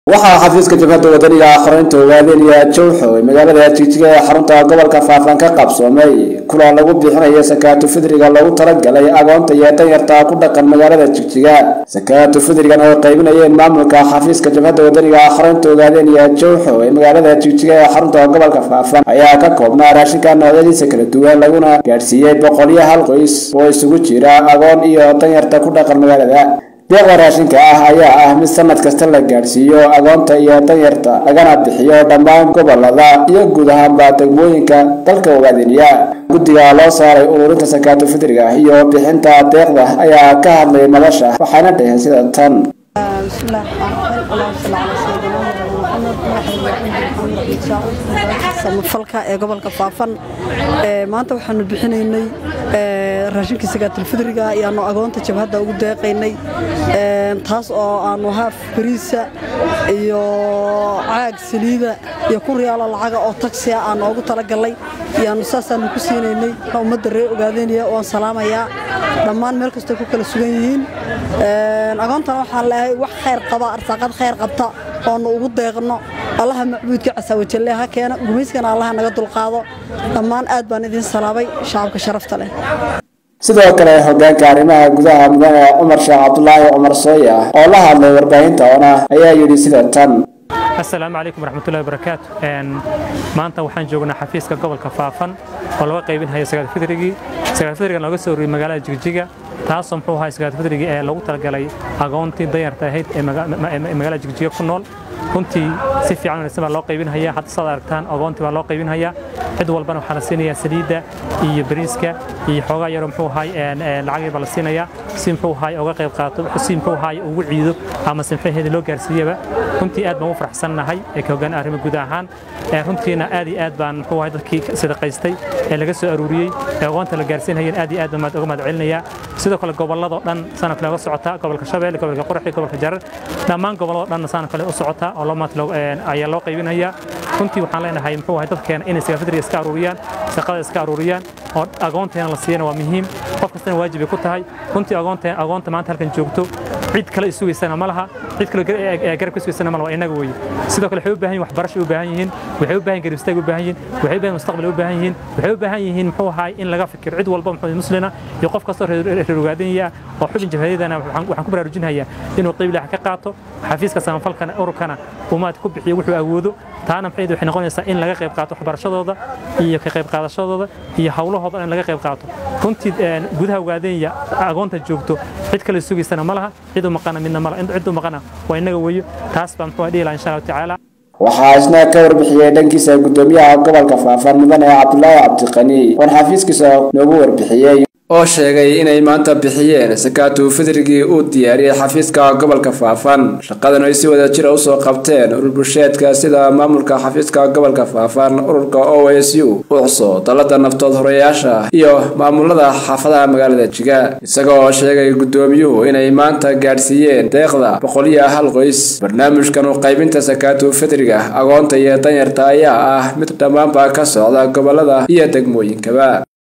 waxaa xafiiska jabhadda wadaniga xoreynta ogaadeenaya jowxo ee magaalada jigjiga ee xarunta gobolka faafaan ka qabsoomay kulan lagu bixinayo sakaatu fidriga loogu talagalay agoonta iyo danyarta ku dhaqan magaalada jigjiga sakaatu fidrigan oo qaybinayeen maamulka xafiiska jabhadda wadaniga xoreynta ogaadeenaya jowxo ee magaalada jigjiga ee xarunta gobolka faafaan ayaa ka koobnaa raashinka noocyadiisa kala duwan laguna gaadhsiiyey boqolyo hal qoys oo isugu jira agoon iyo danyarta ku dhaqan magaalada deeqda raashinka ah ayaa ah mid sanad kasta la gaadhsiiyo agoonta iyo danyarta lagana bixiyo dhammaan gobolada iyo guud ahaanba degmooyinka dalka ogaadeniya guddiga loo saaray ururinta sakaatu fidriga iyo bixinta deeqda ayaa ka hadlay madasha waxaana dhaheen sida tan بسم الله الرحمن الرحيم اللهم صل على سيدنا محمد samafalka ee gobolka faafan maanta waxaanu bixinaynay raashinka sagaatul fidriga ayaanu agoonta jabhadda ugu deeqaynay taas oo aanu haaf bariisa iyo caag saliida iyo kun riyaalo lacaga oo tagsiya aanu ugu talagalnay ayaanu saasaanu ku siinaynay ummadda reer ogaadeynaya waan salaamayaa dhammaan meel kastoo ku kala sugan yihiin agoontana waxaan leehay wax khayr qaba arsaaqad khayr qabta oonu ugu deeqno allaha macbuudka casaawajalle ha keena gumayskana allaha naga dulqaado dhammaan aad baan idin salaabay shacabka sharafta leh sidoo kale hogaanka arrimaha gudaha mudane cumar sheekh cabdulaahi cumar sooya oo la hadlay warbaahinta ona ayaa yidhi sida tan asalaamu calaykum waraxmatullahi wabarakaatu maanta waxaan joognaa xafiiska gobolka faafan oo laga qaybinhayo sagaal fidrigii sagaal fidrigan looga soo ruriyey magaalada jigjiga taasoo muxuu ahaa sagaal fidrigii ee lagu talagalay agoontii danyarta ahayd ee magaalada jigjiga ku nool runtii si fiican wanaagsan baa loo qaybinhayaa hadda saad aragtaan agoontii baa loo qaybinhayaa cid walbana waxaa la siinayaa saliidda iyo bariiska iyo xoogaa yaroo muxuu ahaay lacag yar baa la siinayaa si muxuu ahaay uga qayb qaato si muxuu ahaay ugu ciido ama si maxaheeda loo gaarsiiyaba runtii aad baan u faraxsannahay ee ka hoggaan arrimo guud ahaan runtiina aad iyo aad baan muxuu ahaay dadkii sadaqaystay ee laga soo aruuriyey ee agoonta la gaarsiinhayeen aad iyo aad baan uga mahad celinayaa sidoo kale gobolladoo dhan sana kale uga socotaa gobolka shabeelle gobolka qoraxi gobolka jarar dhammaan gobolladoo dhanna sana kale u socotaa oo loo maanta ayaa loo qaybinayaa runtii waxaan leenahay muxuu ahay dadkeena inay sagafidriga iska aruuriyaan shaqada iska aruuriyaan oo agoonteena la siiyana waa muhiim qof kastana waajib ay ku tahay runtii agoonta agoonta maanta halkan joogto cid kale isugaysana ma laha cid kale garab ka sugaysana ma laha waa inaga weeye sidoo kale waxay u baahan yihin waxbarasho u baahan yihiin waxay u baahan garab istaag u baahan yihiin waxay u baahan mustaqbal u baahan yihiin waxay u baahan yihiin muxuu ahaay in laga fikiro cid walba muxuu muslina iyo qof kastoo reer ogaadinaya oo xubin jabhadiyadana waxaan ku baraarujinhayaa inuu qayb ilaah ka qaato xafiiska samafalkana ururkana umaad ku bixiyo wuxuu awoodo taana maxay waxay noqonaysaa in laga qayb qaato waxbarashadooda iyo ka qayb qaadashadooda iyo hawlahooda in laga qayb qaato runtii gudaha ogaadenya agoonta joogto cid kale sugaysana ma laha cid u maqana midna ma laha cid u maqana waa inaga weeyo taas baa muxuu dhihi lahaa insha allahu tacaala waxaa isna ka warbixiyey dhankiisa gudoomiyaha gobolka faafaan mudane cabdulaahi cabdiqani oon xafiiskiisa noogu warbixiyey oo sheegay inay maanta bixiyeen sakaatu fidrigii uu diyaariyey xafiiska gobolka faafan shaqadan ay si wada jira usoo qabteen urur bulsheedka sida maamulka xafiiska gobolka faafan ururka o s u ucso dalada naftood horeyaasha iyo maamulada xaafadaha magaalada jiga isagoo sheegay gudoomiyuhu inay maanta gaadhsiiyeen deeqda boqoliyo hal qoys barnaamijkan u qaybinta sakaatu fidriga agoonta iyo danyarta ayaa ah mid dhammaanba ka socda gobolada iyo degmooyinkaba